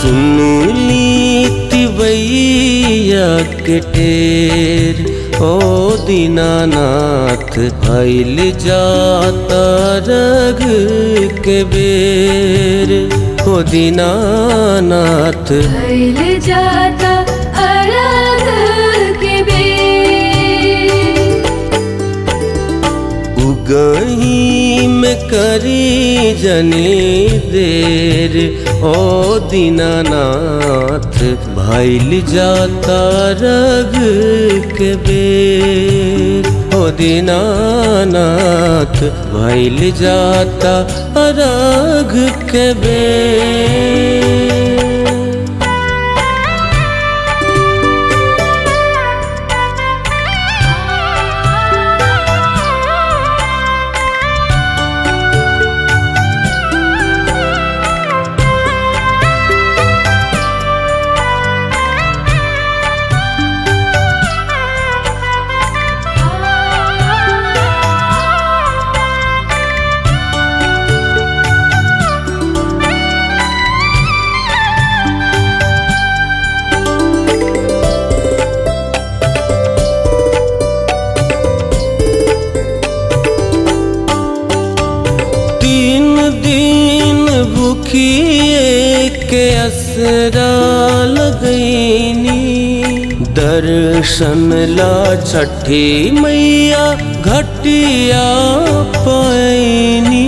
सुन ली तिवैया के टेर ओ दीनानाथ भैल जाता रग के बेर ओ दीनानाथ भइल जाता अरग के बेर उगही में करी जनी देर ओ दीनानाथ भैल जाता रग के बेर ओ दीनानाथ भैल जाता रग के बेर तीन दिन भूखिए के असरा लगैनी दर्शन ला छठी मैया घटिया पैनी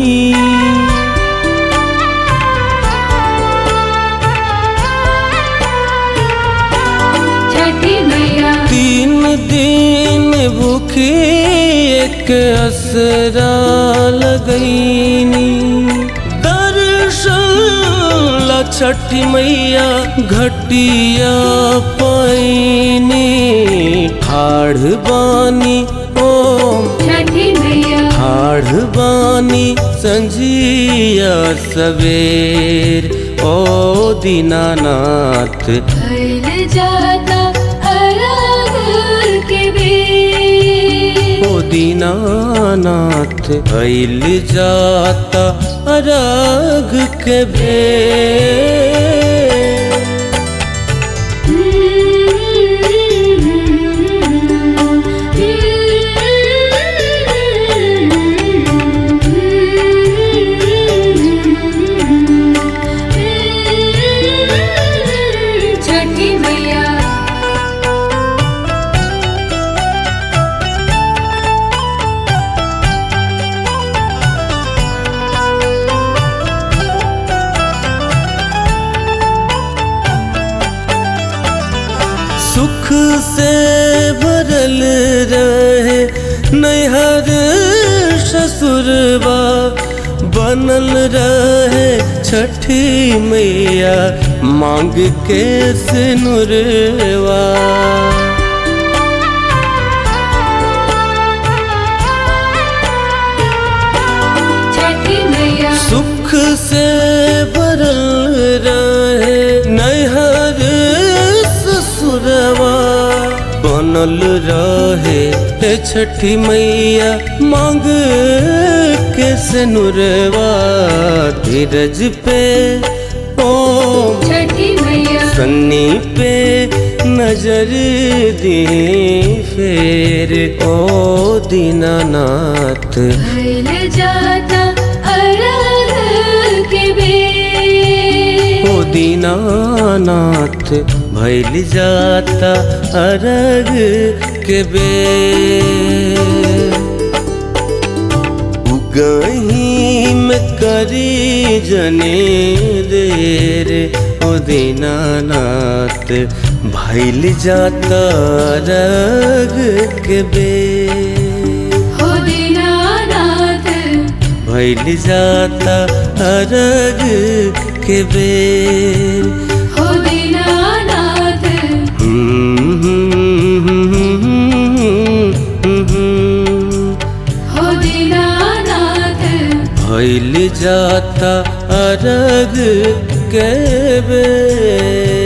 छठी मैया तीन दिन भूखी एक असरा लगैनी दर्शन ला छठी मैया घटिया पैनी ठाढ़ बानी ओम छठी मैया ठाढ़ बानी संझिया सवेर ओ दीनानाथ भइल जाता अरग के बेर ओ दीनानाथ भैल जाता अरग के भेर छठी मैया सुख से भरल रहे नैहर ससुरबा बनल रहे छठी मैया मांग के सिनुरवा छठी मैया सुख से भरल रहे नैहर ससुरवा बनल रहे हे छठी मैया मांग के सनुरवा धीरज पे ओम छठी मैया सन्नी पे नजर दी फेर ओ दीनानाथ भइल जाता अरग के बेर ओ दीनानाथ भैल जाता अरग के बेर उगही में करी जने देर ओ दीनानाथ भैल जाता अरग के बेर हो दीनानाथ भैल जाता अरग के बेर हो दीनानाथ हो दीनानाथ भैल जाता अरग के बेर